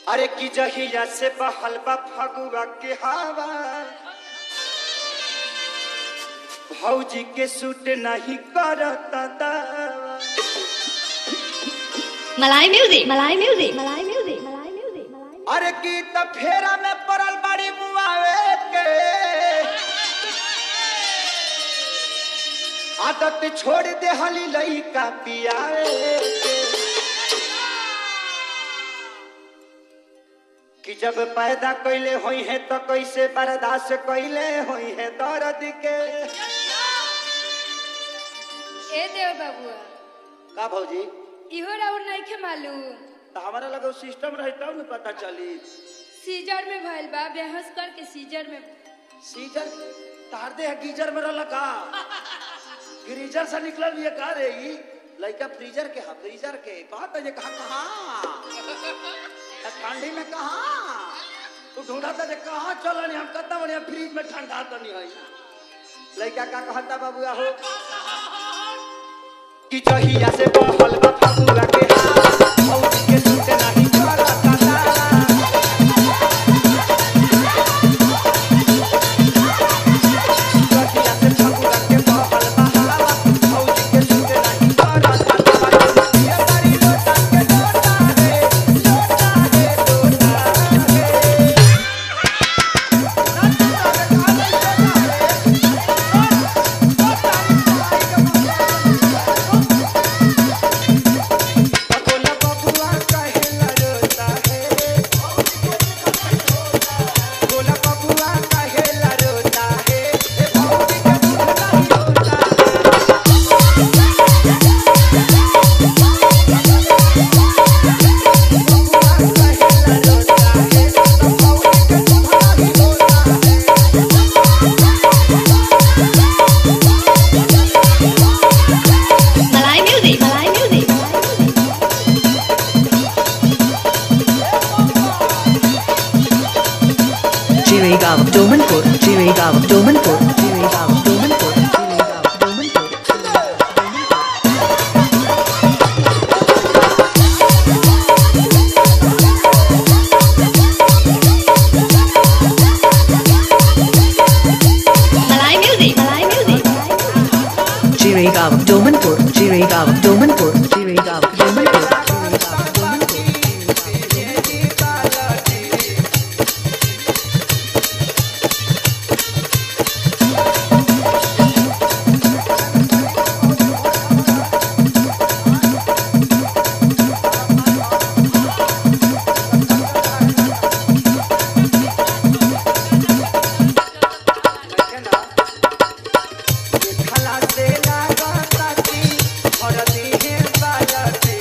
अरे की जहिया से बहल बा फगुआ के हवा भौजी के सूट नहीं करता दावा Malay music, Malay music, Malay music, Malay music, Malay music. अरे की त फेरा में पड़ल बड़ी मुआवे के आदत छोड़ दे हली लइका पियावे के कि जब पैदा कैले होई है तो कैसे बर्दाश्त कैले होई है दर्द के ए देव बाबुआ का भौजी इहो राउर नइखे मालूम तो हमारा लगे सिस्टम रही तब न पता चली सीजर में भइल बा बेहोश करके सीजर में सीजर तार दे है गीजर में रहला का फ्रीजर से निकलल ये का रे ई लइका फ्रीजर के हा फ्रीजर के बात है ये कहा कहा ठंडी में कहा तू ढूंढा था जे कहा चलनी हम कतना बढ़िया फ्रिज में ठंडा तो नहीं है लइका का कहता बाबूआ हो कि जहिया से बहल बा फगुआ के हाथ और के सूट नहीं करता दाला जहिया से फगुआ के बहल बा हवा और के सूट नहीं करता दाला ये बारी लोटा के लोटा है लोटा है लोटा है बोला बबुआ कहेला रोता है बोला बबुआ कहेला रोता है ए भौजी के दूध नहीं होता बबुआ कहेला रोता है तो भौजी के दूध नहीं होता Malay music, Malay music, Malay music. Jiregaon, Domanpur, Jiregaon, Domanpur, Jiregaon, Domanpur, Jiregaon, Domanpur. Malay music, Malay music, Malay music. Jiregaon, Domanpur, Jiregaon, Domanpur, Jiregaon, Domanpur, Jiregaon, Domanpur. खला से लागता की हरदी है बालती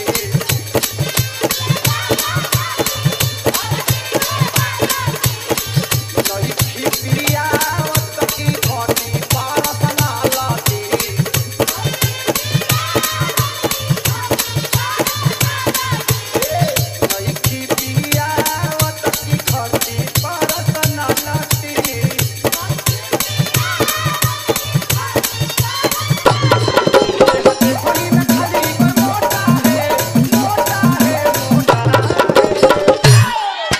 नहीं खिपिया वतकी घोटी पारसना लाती नहीं खिपिया वतकी घोटी पारसना लाती थोड़ी में खाली कोई मोटा है मोटा है मोटा है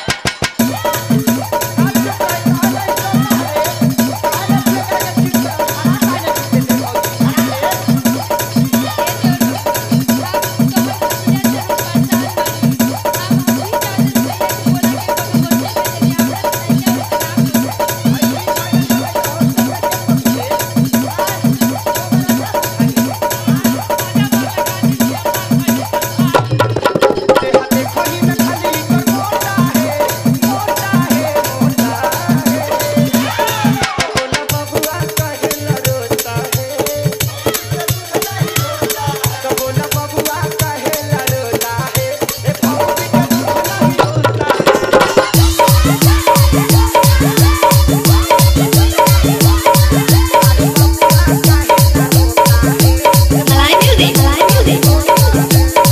थोड़ी में खाली कोई मोटा है मोटा है मोटा है बोला बबुआ कहेला रोता है तो बोला बबुआ कहेला रोता है ए भौजी के दूध नहीं होता Malay music, Malay music.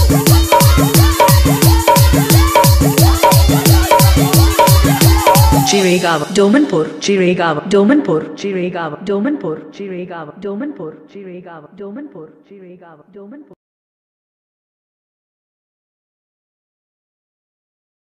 Jiregaon, Domanpur, Jiregaon, Domanpur, Jiregaon, Domanpur, Jiregaon, Domanpur, Jiregaon, Domanpur, Jiregaon, Domanpur.